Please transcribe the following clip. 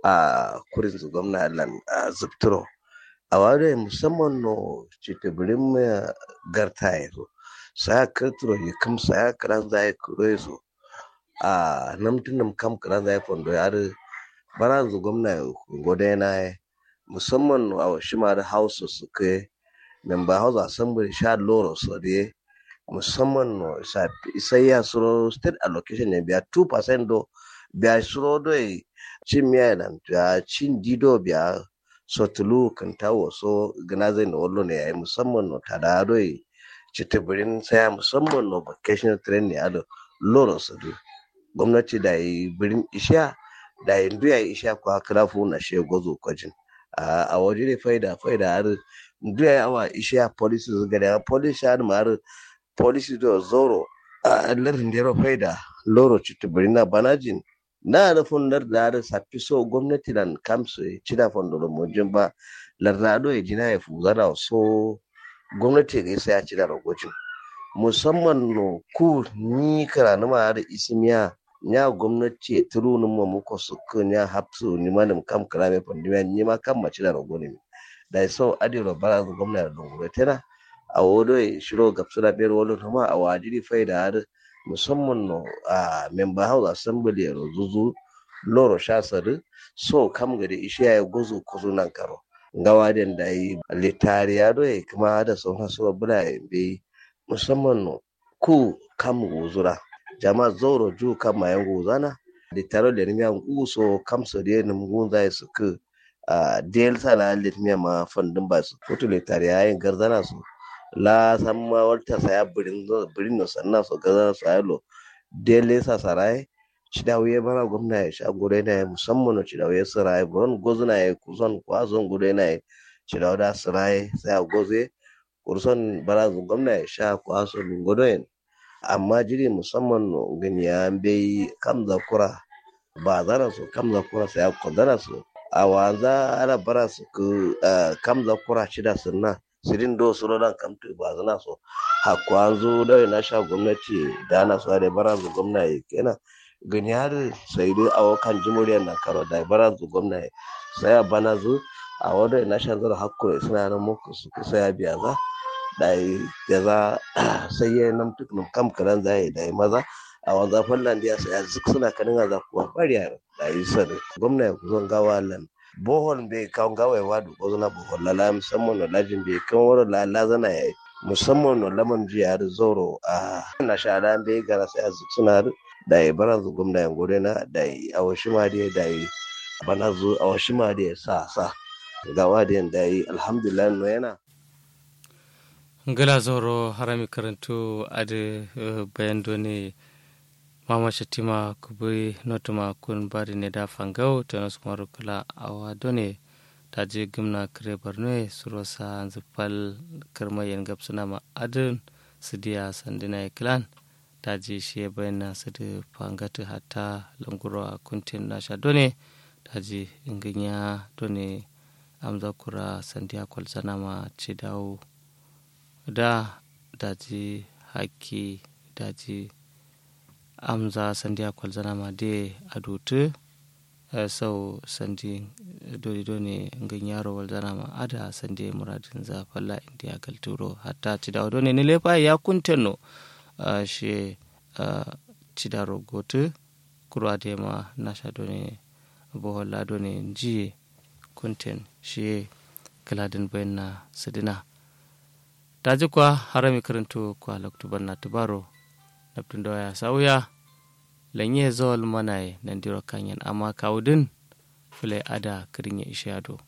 a kurin zu gwamna lan a zubturo a wade musamman no citibirin mai garta ya zo saya kirturo ya kam saya kiran zai kuro ya zo a namtin nam kam kiran zai fondo ya da bara zu gwamna ya gode na ya musamman no a shi ma da hausa su ke member house assembly sha loro so de musamman no sai ya suro state allocation ne biya 2% do biya suro do cin miya nan biya cin dido biya sotulu kan tawo so gana zai na wallo ne yayi musamman no tada do citibirin saya musamman no vacation train ne ado loro so do gwamnati da yi birin isha da yi ndu ya isha kwa krafu na she gozo kwajin a waje ne faida faida har ndu ya awa isha policy gada policy har mar policy do zoro a larin da faida loro citibirin na banajin na da fundar da da safi so gwamnati nan kamsu ci da fundar mujin ba lardado ya jina ya fuzara so gwamnati ga isa ya ci da ragocin musamman no ku ni kara na ma da isimiya nya gwamnati ya turu ni mu muko su kun ya hapsu ni ma kam kara me pandimiya ni ma kam ma ci da ragoni da so adiro bara gwamnati da dungure tana a wodo ya shiro gapsu da biyar wani kuma a wajiri faida har musamman no a member house assembly ya zuzu loro shasari so kam gari ishiya ya gozo kuzo nan karo gawa den da yi litari ya doye kuma da sauran su bula ya be musamman no ku kam guzura jama'a zoro ju kam mayan guzana litaro da nimiya uso kam so da nim gunza ya suku a del sala litmiya ma fandin ba su kutu litari ya yin garzana su la samma walta saya birin birin no sanna so gaza so aylo dele sa sarai cidawiye bana gwamna ya sha gure na musamman cidawiye sarai bon gozuna ya kuson kwazon gure na cidawa da sarai sai a goze kurson bana gwamna ya sha kwason godoyen amma jiri musamman no ganiya bai kam zakura ba zana so kam zakura sai a kodana so a wanza ana bara su kam zakura shida sunna sirin do suro dan kamtu ba zana so hakwa zo da na sha gwamnati da ana so da bara zu gwamnati kenan gani har sai dai a wakan jimuriyar na karo da bara zu gwamnati sai a bana zu a wadda na sha zara hakko suna nan muku su kusa ya biya za da ya za sai ya nan tuk nun kam karan za da ya maza a wanzan fallan da ya sai zuk suna kanin za kuwa bari da yi sani gwamnati ku zon gawa lan bohol bai kan gawai wadu ko zana bohol lala musamman na lajin bai kan wani lala zana ya yi musamman na laman jiya da zoro a na shara bai gara sai a suna da ya bara zu gwamna ya gode na da ya awashi ma da da ya bana zu awashi ma da ya sa sa gawa da da ya alhamdulillah no yana gala zoro harami karantu ade bayan doni mama shatima kubi notuma kun bari ne da fangau ta nasu maru kula awa done ta je gimna kare barno suro sa zufal karmayen gabsuna ma adin su diya sandina ya kilan ta je shi ya bayyana su da fangatu hatta languro a kuntin nasha done ta je inginya done amza kura sandiya kwalzana ma ce dawo da daji haki daji amza sandiya kwalzana ma de adutu sau sandi doni doni ngin yaro walzana ma ada sandi muradin za falla indiya galturo hatta ci dawo doni ne lefa ya kunteno she ci daro gotu kurwa de ma nasha doni boholla doni ji kunten she kaladin bayan na sidina daji kwa harami karanto kwa laktuban na tubaro naftun da ya sauya lanye zawal manaye nan diro kanyan amma kawudin fule ada kirin ya ishe ado